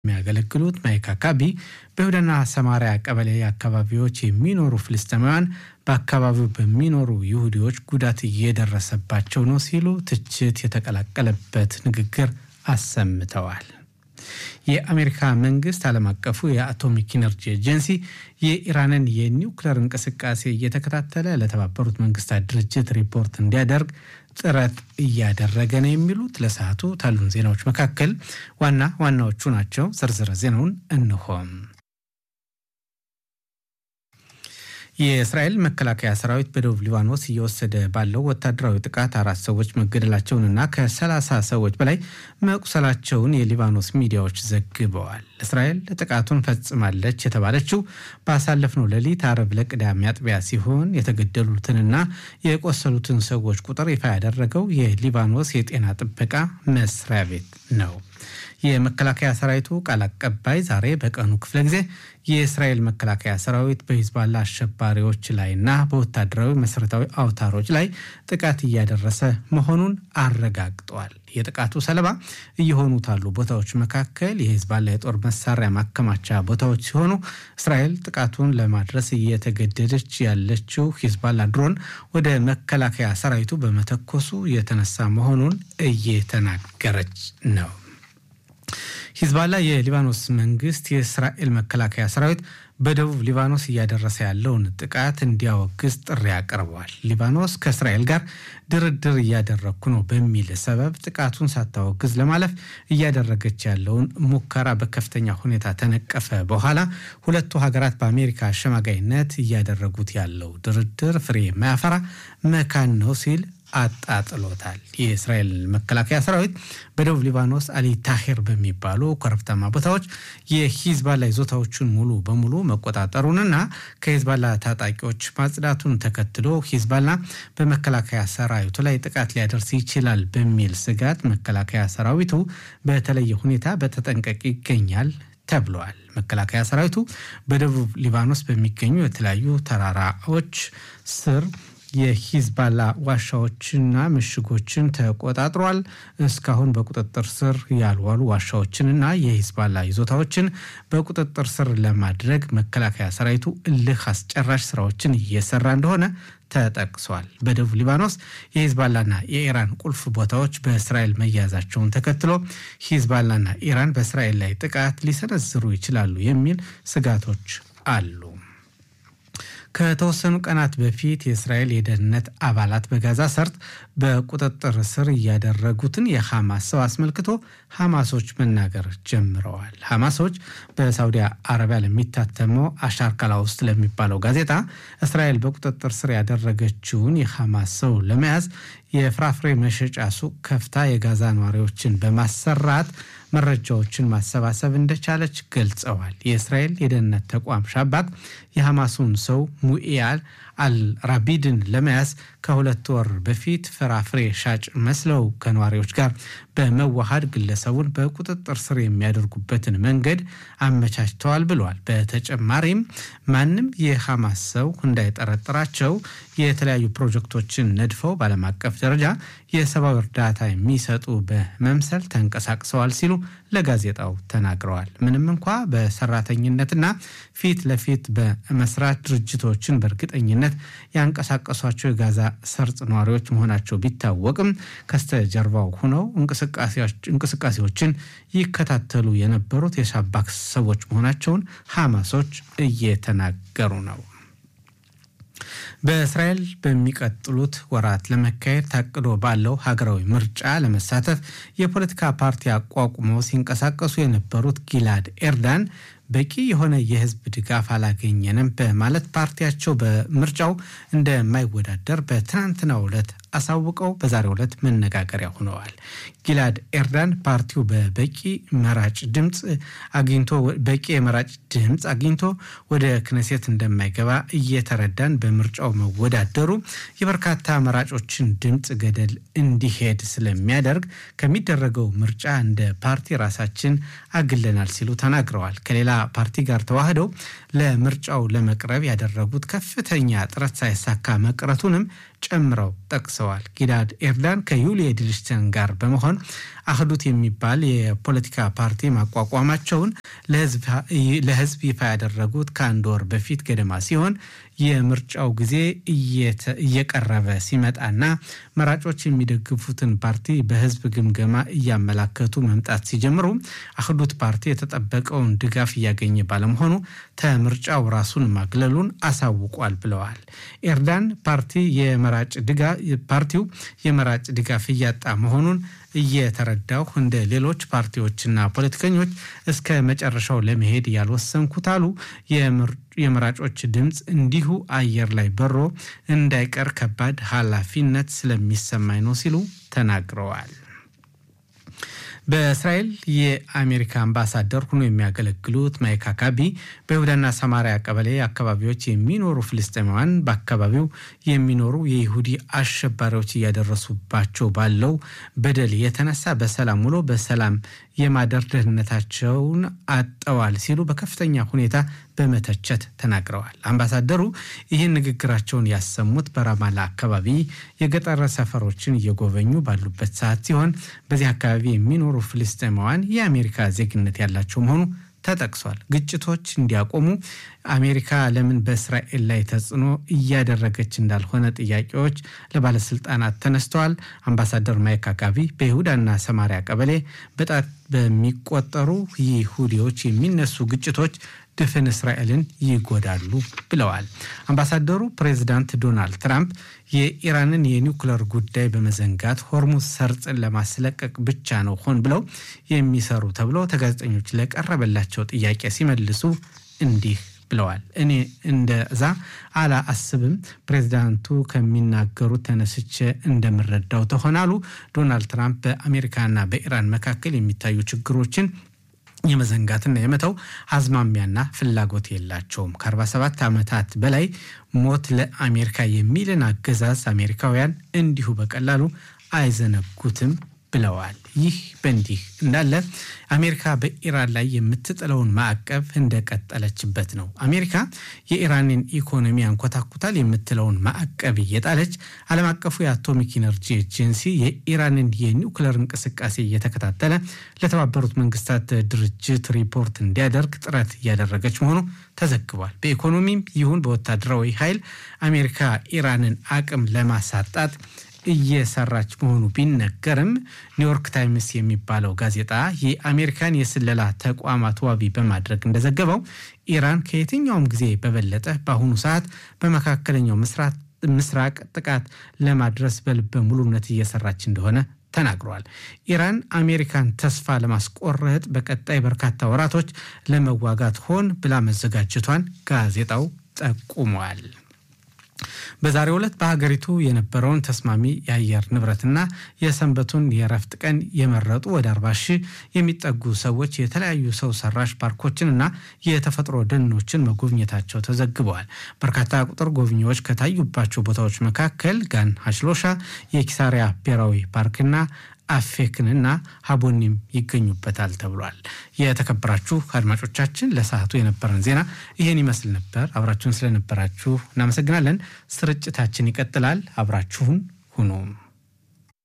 የሚያገለግሉት ማይክ አካቢ በይሁዳና ሰማሪያ ቀበሌ አካባቢዎች የሚኖሩ ፍልስጤማውያን በአካባቢው በሚኖሩ ይሁዲዎች ጉዳት እየደረሰባቸው ነው ሲሉ ትችት የተቀላቀለበት ንግግር አሰምተዋል። የአሜሪካ መንግስት ዓለም አቀፉ የአቶሚክ ኢነርጂ ኤጀንሲ የኢራንን የኒውክሌር እንቅስቃሴ እየተከታተለ ለተባበሩት መንግስታት ድርጅት ሪፖርት እንዲያደርግ ጥረት እያደረገ ነው የሚሉት ለሰዓቱ ካሉን ዜናዎች መካከል ዋና ዋናዎቹ ናቸው። ዝርዝር ዜናውን እንሆም። የእስራኤል መከላከያ ሰራዊት በደቡብ ሊባኖስ እየወሰደ ባለው ወታደራዊ ጥቃት አራት ሰዎች መገደላቸውንና ከሰላሳ ሰዎች በላይ መቁሰላቸውን የሊባኖስ ሚዲያዎች ዘግበዋል። እስራኤል ጥቃቱን ፈጽማለች የተባለችው ባሳለፍነው ሌሊት አርብ ለቅዳሜ አጥቢያ ሲሆን የተገደሉትንና የቆሰሉትን ሰዎች ቁጥር ይፋ ያደረገው የሊባኖስ የጤና ጥበቃ መስሪያ ቤት ነው። የመከላከያ ሰራዊቱ ቃል አቀባይ ዛሬ በቀኑ ክፍለ ጊዜ የእስራኤል መከላከያ ሰራዊት በሂዝባላ አሸባሪዎች ላይና በወታደራዊ መሰረታዊ አውታሮች ላይ ጥቃት እያደረሰ መሆኑን አረጋግጧል። የጥቃቱ ሰለባ እየሆኑት ያሉ ቦታዎች መካከል የሂዝባላ የጦር መሳሪያ ማከማቻ ቦታዎች ሲሆኑ እስራኤል ጥቃቱን ለማድረስ እየተገደደች ያለችው ሂዝባላ ድሮን ወደ መከላከያ ሰራዊቱ በመተኮሱ የተነሳ መሆኑን እየተናገረች ነው። ሂዝባላ የሊባኖስ መንግስት የእስራኤል መከላከያ ሰራዊት በደቡብ ሊባኖስ እያደረሰ ያለውን ጥቃት እንዲያወግዝ ጥሪ አቅርበዋል። ሊባኖስ ከእስራኤል ጋር ድርድር እያደረግኩ ነው በሚል ሰበብ ጥቃቱን ሳታወግዝ ለማለፍ እያደረገች ያለውን ሙከራ በከፍተኛ ሁኔታ ተነቀፈ። በኋላ ሁለቱ ሀገራት በአሜሪካ አሸማጋይነት እያደረጉት ያለው ድርድር ፍሬ የማያፈራ መካን ነው ሲል አጣጥሎታል። የእስራኤል መከላከያ ሰራዊት በደቡብ ሊባኖስ አሊ ታሄር በሚባሉ ኮረብታማ ቦታዎች የሂዝባላ ይዞታዎቹን ሙሉ በሙሉ መቆጣጠሩንና ከሂዝባላ ታጣቂዎች ማጽዳቱን ተከትሎ ሂዝባላ በመከላከያ ሰራዊቱ ላይ ጥቃት ሊያደርስ ይችላል በሚል ስጋት መከላከያ ሰራዊቱ በተለየ ሁኔታ በተጠንቀቅ ይገኛል ተብለዋል። መከላከያ ሰራዊቱ በደቡብ ሊባኖስ በሚገኙ የተለያዩ ተራራዎች ስር የሂዝባላ ዋሻዎችና ምሽጎችን ተቆጣጥሯል። እስካሁን በቁጥጥር ስር ያልዋሉ ዋሻዎችንና የሂዝባላ ይዞታዎችን በቁጥጥር ስር ለማድረግ መከላከያ ሰራዊቱ እልህ አስጨራሽ ስራዎችን እየሰራ እንደሆነ ተጠቅሷል። በደቡብ ሊባኖስ የሂዝባላና የኢራን ቁልፍ ቦታዎች በእስራኤል መያዛቸውን ተከትሎ ሂዝባላና ኢራን በእስራኤል ላይ ጥቃት ሊሰነዝሩ ይችላሉ የሚል ስጋቶች አሉ። ከተወሰኑ ቀናት በፊት የእስራኤል የደህንነት አባላት በጋዛ ሰርጥ በቁጥጥር ስር እያደረጉትን የሐማስ ሰው አስመልክቶ ሐማሶች መናገር ጀምረዋል። ሐማሶች በሳውዲ አረቢያ ለሚታተመው አሻርካላ ውስጥ ለሚባለው ጋዜጣ እስራኤል በቁጥጥር ስር ያደረገችውን የሐማስ ሰው ለመያዝ የፍራፍሬ መሸጫ ሱቅ ከፍታ የጋዛ ነዋሪዎችን በማሰራት መረጃዎችን ማሰባሰብ እንደቻለች ገልጸዋል። የእስራኤል የደህንነት ተቋም ሻባክ የሐማሱን ሰው ሙኢያል አልራቢድን ለመያዝ ከሁለት ወር በፊት ፍራፍሬ ሻጭ መስለው ከነዋሪዎች ጋር በመዋሃድ ግለሰቡን በቁጥጥር ስር የሚያደርጉበትን መንገድ አመቻችተዋል ብለዋል። በተጨማሪም ማንም የሐማስ ሰው እንዳይጠረጥራቸው የተለያዩ ፕሮጀክቶችን ነድፈው በዓለም አቀፍ ደረጃ የሰብአዊ እርዳታ የሚሰጡ በመምሰል ተንቀሳቅሰዋል ሲሉ ለጋዜጣው ተናግረዋል። ምንም እንኳ በሰራተኝነትና ፊት ለፊት በመስራት ድርጅቶችን በእርግጠኝነት ያንቀሳቀሷቸው የጋዛ ሰርጥ ነዋሪዎች መሆናቸው ቢታወቅም ከስተጀርባው ሆነው እንቅስቃሴዎችን ይከታተሉ የነበሩት የሻባክ ሰዎች መሆናቸውን ሐማሶች እየተናገሩ ነው። በእስራኤል በሚቀጥሉት ወራት ለመካሄድ ታቅዶ ባለው ሀገራዊ ምርጫ ለመሳተፍ የፖለቲካ ፓርቲ አቋቁመው ሲንቀሳቀሱ የነበሩት ጊላድ ኤርዳን በቂ የሆነ የሕዝብ ድጋፍ አላገኘንም በማለት ፓርቲያቸው በምርጫው እንደማይወዳደር በትናንትናው ዕለት አሳውቀው በዛሬው ዕለት መነጋገሪያ ሆነዋል። ጊላድ ኤርዳን ፓርቲው በበቂ መራጭ ድምፅ አግኝቶ በቂ የመራጭ ድምፅ አግኝቶ ወደ ክነሴት እንደማይገባ እየተረዳን በምርጫው መወዳደሩ የበርካታ መራጮችን ድምፅ ገደል እንዲሄድ ስለሚያደርግ ከሚደረገው ምርጫ እንደ ፓርቲ ራሳችን አግለናል ሲሉ ተናግረዋል። ከሌላ ፓርቲ ጋር ተዋህደው ለምርጫው ለመቅረብ ያደረጉት ከፍተኛ ጥረት ሳይሳካ መቅረቱንም ጨምረው ጠቅሰዋል። ጊላድ ኤርዳን ከዩሊ ኤድልሽተን ጋር በመሆን አህዱት የሚባል የፖለቲካ ፓርቲ ማቋቋማቸውን ለሕዝብ ይፋ ያደረጉት ከአንድ ወር በፊት ገደማ ሲሆን የምርጫው ጊዜ እየቀረበ ሲመጣና መራጮች የሚደግፉትን ፓርቲ በሕዝብ ግምገማ እያመላከቱ መምጣት ሲጀምሩ አህዱት ፓርቲ የተጠበቀውን ድጋፍ እያገኘ ባለመሆኑ ከምርጫው ራሱን ማግለሉን አሳውቋል ብለዋል። ኤርዳን ፓርቲ የመራጭ ፓርቲው የመራጭ ድጋፍ እያጣ መሆኑን እየተረዳሁ እንደ ሌሎች ፓርቲዎችና ፖለቲከኞች እስከ መጨረሻው ለመሄድ ያልወሰንኩት አሉ። የመራጮች ድምፅ እንዲሁ አየር ላይ በሮ እንዳይቀር ከባድ ኃላፊነት ስለሚሰማኝ ነው ሲሉ ተናግረዋል። በእስራኤል የአሜሪካ አምባሳደር ሆኖ የሚያገለግሉት ማይክ አካቢ በይሁዳና ሰማሪያ ቀበሌ አካባቢዎች የሚኖሩ ፍልስጤማውያን በአካባቢው የሚኖሩ የይሁዲ አሸባሪዎች እያደረሱባቸው ባለው በደል የተነሳ በሰላም ውሎ በሰላም የማደር ደህንነታቸውን አጠዋል ሲሉ በከፍተኛ ሁኔታ በመተቸት ተናግረዋል። አምባሳደሩ ይህን ንግግራቸውን ያሰሙት በራማላ አካባቢ የገጠር ሰፈሮችን እየጎበኙ ባሉበት ሰዓት ሲሆን በዚህ አካባቢ የሚኖሩ ፍልስጤማውያን የአሜሪካ ዜግነት ያላቸው መሆኑ ተጠቅሷል። ግጭቶች እንዲያቆሙ አሜሪካ ለምን በእስራኤል ላይ ተጽዕኖ እያደረገች እንዳልሆነ ጥያቄዎች ለባለስልጣናት ተነስተዋል። አምባሳደር ማይክ አካቢ በይሁዳና ሰማሪያ ቀበሌ በጣት በሚቆጠሩ ይሁዲዎች የሚነሱ ግጭቶች ድፍን እስራኤልን ይጎዳሉ ብለዋል። አምባሳደሩ ፕሬዚዳንት ዶናልድ ትራምፕ የኢራንን የኒውክለር ጉዳይ በመዘንጋት ሆርሙዝ ሰርጥን ለማስለቀቅ ብቻ ነው ሆን ብለው የሚሰሩ ተብሎ ተጋዜጠኞች ለቀረበላቸው ጥያቄ ሲመልሱ እንዲህ ብለዋል። እኔ እንደዛ አላ አስብም። ፕሬዚዳንቱ ከሚናገሩት ተነስቼ እንደምረዳው ተሆናሉ። ዶናልድ ትራምፕ በአሜሪካና በኢራን መካከል የሚታዩ ችግሮችን የመዘንጋትና የመተው አዝማሚያና ፍላጎት የላቸውም። ከ47 ዓመታት በላይ ሞት ለአሜሪካ የሚልን አገዛዝ አሜሪካውያን እንዲሁ በቀላሉ አይዘነጉትም ብለዋል። ይህ በእንዲህ እንዳለ አሜሪካ በኢራን ላይ የምትጥለውን ማዕቀብ እንደቀጠለችበት ነው። አሜሪካ የኢራንን ኢኮኖሚ ያንኮታኩታል የምትለውን ማዕቀብ እየጣለች ዓለም አቀፉ የአቶሚክ ኢነርጂ ኤጀንሲ የኢራንን የኒውክለር እንቅስቃሴ እየተከታተለ ለተባበሩት መንግስታት ድርጅት ሪፖርት እንዲያደርግ ጥረት እያደረገች መሆኑ ተዘግቧል። በኢኮኖሚም ይሁን በወታደራዊ ኃይል አሜሪካ ኢራንን አቅም ለማሳጣት እየሰራች መሆኑ ቢነገርም ኒውዮርክ ታይምስ የሚባለው ጋዜጣ የአሜሪካን የስለላ ተቋማት ዋቢ በማድረግ እንደዘገበው ኢራን ከየትኛውም ጊዜ በበለጠ በአሁኑ ሰዓት በመካከለኛው ምስራቅ ጥቃት ለማድረስ በልበ ሙሉነት እየሰራች እንደሆነ ተናግሯል። ኢራን አሜሪካን ተስፋ ለማስቆረጥ በቀጣይ በርካታ ወራቶች ለመዋጋት ሆን ብላ መዘጋጀቷን ጋዜጣው ጠቁሟል። በዛሬው ዕለት በሀገሪቱ የነበረውን ተስማሚ የአየር ንብረትና የሰንበቱን የእረፍት ቀን የመረጡ ወደ አርባ ሺህ የሚጠጉ ሰዎች የተለያዩ ሰው ሰራሽ ፓርኮችንና የተፈጥሮ ደኖችን መጎብኘታቸው ተዘግበዋል። በርካታ ቁጥር ጎብኚዎች ከታዩባቸው ቦታዎች መካከል ጋን ሀሽሎሻ፣ የኪሳሪያ ብሔራዊ ፓርክና አፌክንና ሀቦኒም ይገኙበታል ተብሏል። የተከበራችሁ አድማጮቻችን ለሰዓቱ የነበረን ዜና ይህን ይመስል ነበር። አብራችሁን ስለነበራችሁ እናመሰግናለን። ስርጭታችን ይቀጥላል። አብራችሁን ሁኑ።